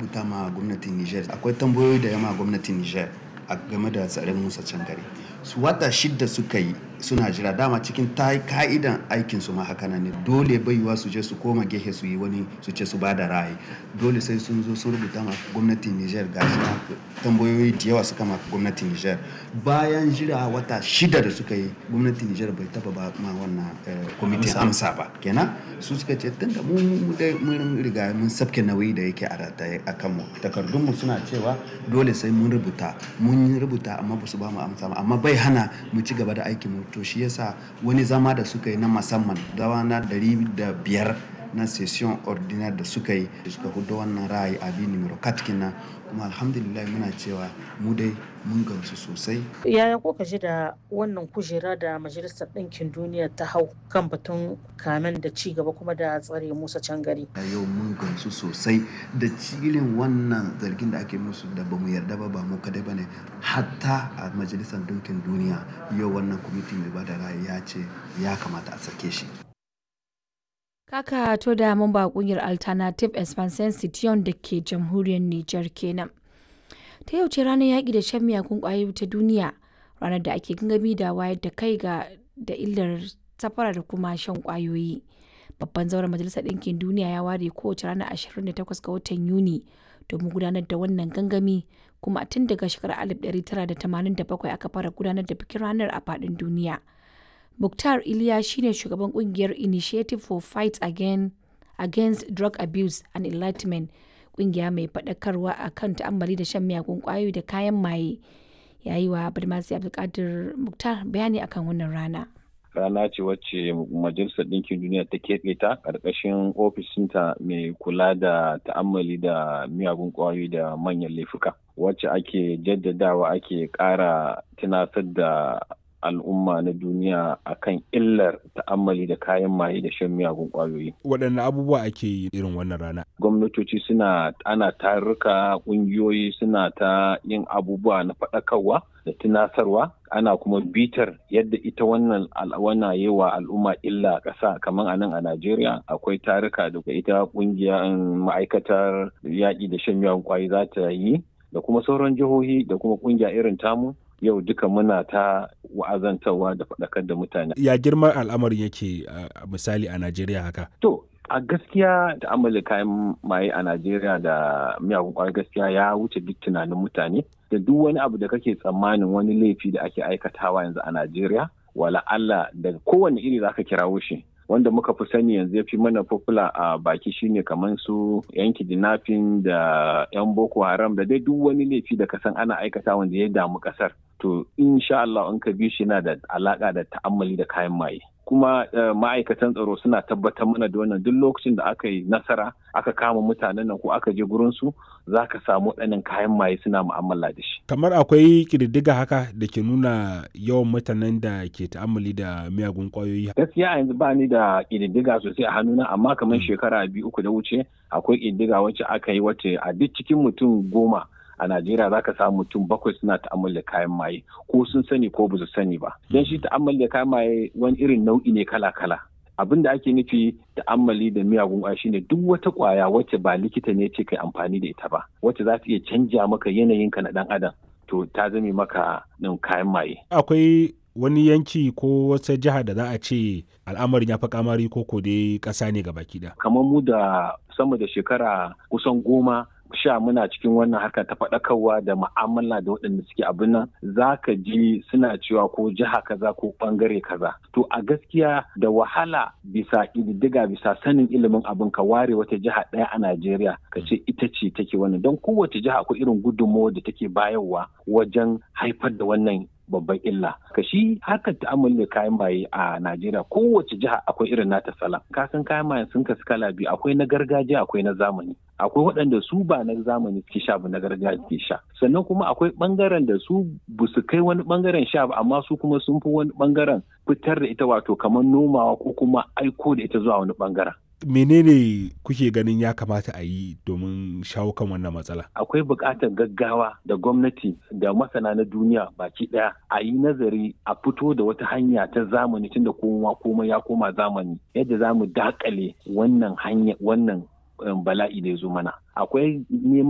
rubuta ma gwamnatin Niger akwai tambayoyi da yama gwamnatin Niger a game da tsarin Musa Cangare su wata shidda suka yi suna jira dama cikin ta ka'idan aikin su ma haka nan ne dole baiwa su je su koma gehe su yi wani su ce su ba da ra'ayi dole sai sun zo sun rubuta ma gwamnatin Niger gashi na tambayoyi da yawa suka ma gwamnatin Niger bayan jira wata shida da suka yi gwamnatin Niger bai taba ba ma wannan kwamitin amsa ba kenan su suka ce tunda mu mun riga mun sabke nauyi da yake a rataye a kanmu takardun mu suna cewa dole sai mun rubuta mun rubuta amma ba su ba mu amsa ba amma bai hana mu ci gaba da aikin mu to shi yasa wani zama da suka yi na musamman dawa na dari da biyar na session ordinaire da suka yi da suka hudu wannan ra'ayi abi numero katkina kuma alhamdulillah muna cewa mu dai mun gamsu sosai yaya kuka ji da wannan kujera da majalisar ɗinkin duniya ta hau kan batun kamen da ci gaba kuma da tsare musa cangari a yau mun gamsu sosai da cilin wannan zargin da ake musu da bamu yarda ba ba mu kadai bane hatta a majalisar ɗinkin duniya yau wannan kwamiti mai bada ra'ayi ya ce ya kamata a sake shi Kaka to da mamba kungiyar Alternative Expansion Citiyon da ke jamhuriyar Nijar kenan. Ta yau ce ranar yaƙi da shan miyagun ƙwayoyi ta duniya, ranar da ake gangami da wayar da kai ga da illar safara da kuma shan ƙwayoyi. Babban zauren Majalisar Ɗinkin Duniya ya ware kowace ranar 28 ga watan Yuni domin gudanar da wannan gangami kuma tun daga shekarar 1987 aka fara gudanar da bikin ranar a faɗin duniya. Mukhtar Iliya shine shugaban kungiyar Initiative for Fight Again, Against Drug Abuse and Enlightenment, kungiya mai faɗakarwa a kan ta'ammali da shan miyagun ƙwayoyi da kayan maye. Ya yi wa Badmasi Abdulkadir Mukhtar bayani akan wannan rana. Rana ce wacce Majalisar Ɗinkin Duniya ta keɓe ta ƙarƙashin ofishinta mai kula da ta'ammali da miyagun ƙwayoyi da manyan laifuka. Wacce ake jaddadawa ake ƙara tunasar da al'umma na duniya akan illar ta'ammali da kayan maye da shan miyagun kwayoyi. Waɗanne abubuwa ake yi irin wannan rana? Gwamnatoci suna ana tarurruka ƙungiyoyi suna ta yin abubuwa na faɗakarwa da tunasarwa ana kuma bitar yadda ita wannan al'awana yi wa al'umma illa ƙasa kamar a nan a Najeriya akwai taruka da ita ƙungiyar ma'aikatar yaƙi da shan miyagun kwayoyi za ta yi da kuma sauran jihohi da kuma ƙungiya irin tamu yau duka muna ta wa'azantarwa da faɗakar da mutane. Ya girman al'amarin yake a misali a Najeriya haka? To, a gaskiya ta'ammali kayan maye a Najeriya da miyagun kwayar gaskiya ya wuce duk tunanin mutane. Da duk wani abu da kake tsammanin wani laifi da ake aikatawa yanzu a Najeriya, wala Allah da kowane iri za ka kirawo shi. wanda muka fi sani yanzu ya fi mana popular a baki shine kamar su yan kidnapping da yan boko haram da dai duk wani laifi da kasan ana aikata wanda ya damu kasar to insha Allah in ka bi shi na da alaka da ta'ammali da kayan maye kuma ma'aikatan tsaro suna tabbatar mana da wannan duk lokacin da aka yi nasara aka kama mutanen nan ko aka je gurin su za ka samu ɗanin kayan maye suna mu'amala da shi. Kamar akwai ƙididdiga haka da ke nuna yawan mutanen da ke ta'ammali da miyagun ƙwayoyi. Gaskiya yanzu ba ni da ƙididdiga sosai a hannuna amma kamar shekara biyu uku da wuce akwai ƙididdiga wacce aka yi wacce a duk cikin mutum goma a Najeriya za ka samu mutum bakwai suna ta'ammali da kayan maye ko sun sani ko ba su sani ba. Don shi ta'ammali da kayan maye wani irin nau'i ne kala-kala. Abin da ake nufi ta'ammali da miyagun ƙwaya shine duk wata ƙwaya wacce ba likita ne ce kai amfani da ita ba, wacce za ta iya canja maka yanayinka na ɗan adam. To ta zame maka ɗin kayan maye. Akwai wani yanki ko wata jiha da za a ce al'amarin ya fi kamari ko ko dai ƙasa ne ga baki da. Kamar mu da sama da shekara kusan goma sha muna cikin wannan harka ta faɗakarwa da ma'amala da waɗanda suke abin nan za ka ji suna cewa ko jiha kaza ko ɓangare kaza to a gaskiya da wahala bisa ƙididdiga bisa sanin ilimin abin ka ware wata jiha ɗaya a Najeriya ka ce ita ce take wannan don kowace jiha akwai irin gudunmawar da take bayarwa wajen haifar da wannan babban illa ka shi harkar ta'amuli da kayan maye a Najeriya kowace jiha akwai irin nata sala ka san kayan maye sun kasu kala biyu akwai na gargajiya akwai na zamani akwai waɗanda su ba na zamani suke sha ba na gargajiya suke sha sannan kuma akwai ɓangaren da su ba su kai wani ɓangaren sha ba amma su kuma sun fi wani ɓangaren fitar da ita wato kamar nomawa ko kuma aiko da ita zuwa wani ɓangaren menene kuke ganin ya kamata a yi domin shawo kan wannan matsala akwai buƙatar gaggawa da gwamnati da masana na duniya baki ɗaya a yi nazari a fito da wata hanya ta zamani tunda kowa komai ya koma zamani yadda za mu dakale wannan hanya wannan bala'i da ya zo mana akwai neman